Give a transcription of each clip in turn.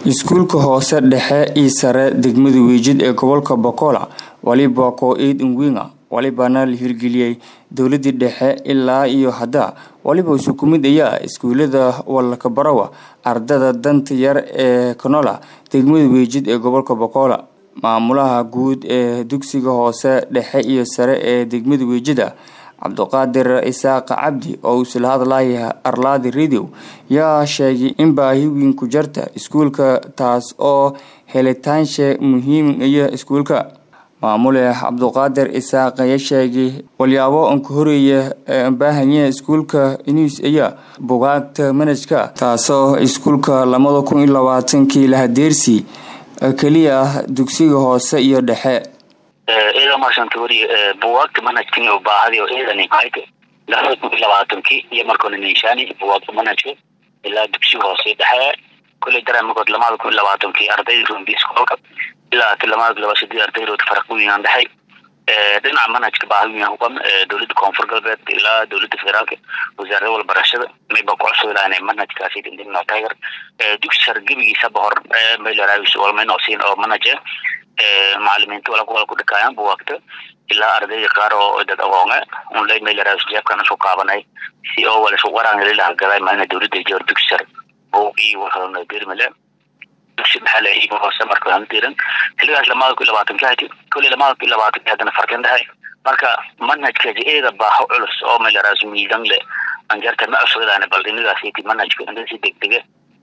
iskuulka hoose dhexe io sare degmada weejid ee gobolka bokola waliba koo-eed inwinga walibana la hirgeliyey dowladii dhexe ilaa iyo hadda waliba isu ku mid ayaa iskuulada walakabarawa ardada danta yar ee kanola degmada weejid ee gobolka bokola maamulaha guud ee dugsiga hoose dhexe iyo sare ee degmada weejida cabdiqaadir isaaq cabdi oo isla hadlaya arlaadi radio yaa sheegay in baahi weyn ku jarta iskuulka taas oo helitaansha muhiim iyo iskuulka maamule cabdiqaadir isaaq ayaa sheegay walyaabo anka horeeya ee baahanya iskuulka inis ayaa bugaagta manajka taasoo iskuulka lamada kun iyo labaatankii lahadeersi keliya ah dugsiga hoose iyo dhexe iyadoo maasanta weri buwaagta manhajkan oo baahadi oo ciidan labada kun iyo labaatankii iyo markoona ninshaani buwaagta manhajka ilaa dugsiga hoose dhexe kuley daran markood lamada kun iyo labaatankii ardayda rumbi iskoolka ilaa lamada laba sadii ardaydood faraq weynaan dhexay dhinaca manhajka baahi weyn huqan dowladda koonfur galbeed ilaa dowladda federaalka wasaarada walbarashada mayba kucusub lahan manhajkaasi dindimno tiger dugsi sare gebigiisaba hor maylaraawiis walmaynosiin oo manhaj macalimiinta wala wala ku dhikaayaan buwaagta ilaa ardayda qaar oo dad aqoonge unlay maylaraawiis jeebkan isu qaabanay si oo wala isu qaraan lilaha gaday maana dowladda joor dugsi sare buuqii waxaana dirmale dugsi maxaa iiba hoose marka aan diran xiligaas lamada kun iyo labaatanka hadi kulli lamada kun iyo labaatanka haddana farqin dhahay marka manhajkaasi eeda baaho culus oo maylaraawiis miidan le anjarta ma cusubadaana bal inigaasiti manhajka inta si degdega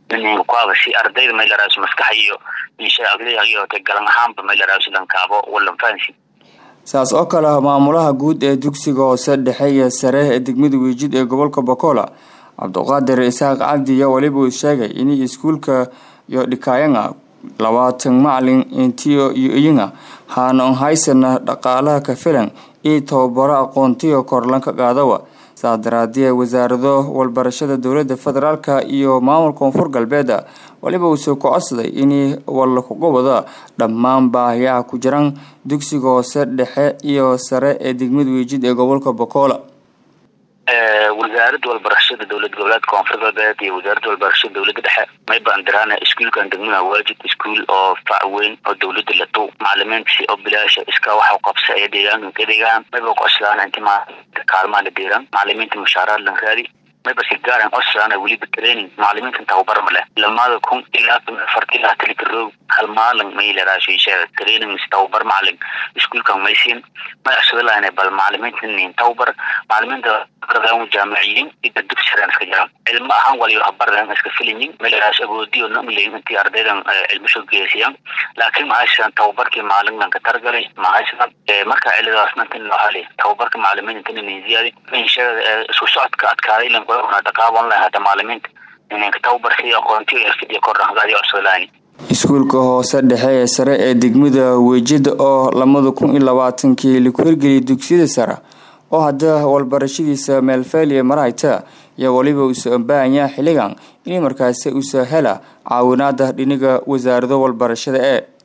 kuaba si ardayda maylaraawiis maskaxa iyo insha aqliha iyo te galan ahaanba maylaraawiis lankaabo walan fahansi saas oo kale maamulaha guud ee dugsiga hoose dhexe iyo sare ee degmada weejid ee gobolka bokola cabdiqaadir isaaq cabdi iyo waliba uu sheegay in iskuulka iyo dhikaayanga labaatan macalin intiyo iyo iyanga haana haysana dhaqaalaha ka filan iyo tababaro aqoontiyo korlanka qaadawa saas daraadee wasaarado walbarashada dowlada federaalka iyo maamulka koonfur galbeeda waliba uusoo ku codsaday in walakuga wada dhammaan baahiyaha ku jiran dugsiga hoose dhexe iyo sare ee degmada weejid ee gobolka bokola wasaaradda walbarashada dowlad goboleedka koonfur galbeed iyo wasaaradda walbarashada dowladda dhexe mayba andirana iskuulkan degmada waajid iskuul oo fac weyn oo dowladda la dow macalimiinta oo bilaasha iska waxa qabsa ee deegaanka ka deegaan mayba kucodsadaan inti kaalmaha la deeran macalimiinta mushaaraad lan raadi mayba si gaaran codsadaan weliba training macalimiinta tababar ma leh lamada kun ilaa afarti ilaa taligaroog hal maalin maylaraashi training tababar macalin iskuulkan maysiin may cusubin lahayn bal macalimiinta nin tababar macalimiinta bardan jaamiciyiin ida dugsi sareen iska jiraan cilmo ahaan waliyo habardan iska filayin maylaraash agoodiyo namleyn intii ardaydan cilmo soo geesiyaan laakiin mahaysan tababarkii maalinkan ka targalay mahaysan marka cilidaas nantin loo hali tababarka macalimiinta inta nin ziyaadi inshaada isku socodka adkaaday lan kula dhaqaaban lahaa hada macalimiinta inanka tababar si aqoontiyo xirfadiyo kordhaqdaadi cusublaani iskuulka hoose dhexe ee sare ee degmada weejida oo lamada kun iyo labaatankii laku hirgeliyay dugsiyada sare oo hadda walbarashadiisa meelfeeliya marayta iyo waliba usa ambaahanya xilligan in markaasi usa hela caawinaada dhiniga wasaarado walbarashada ee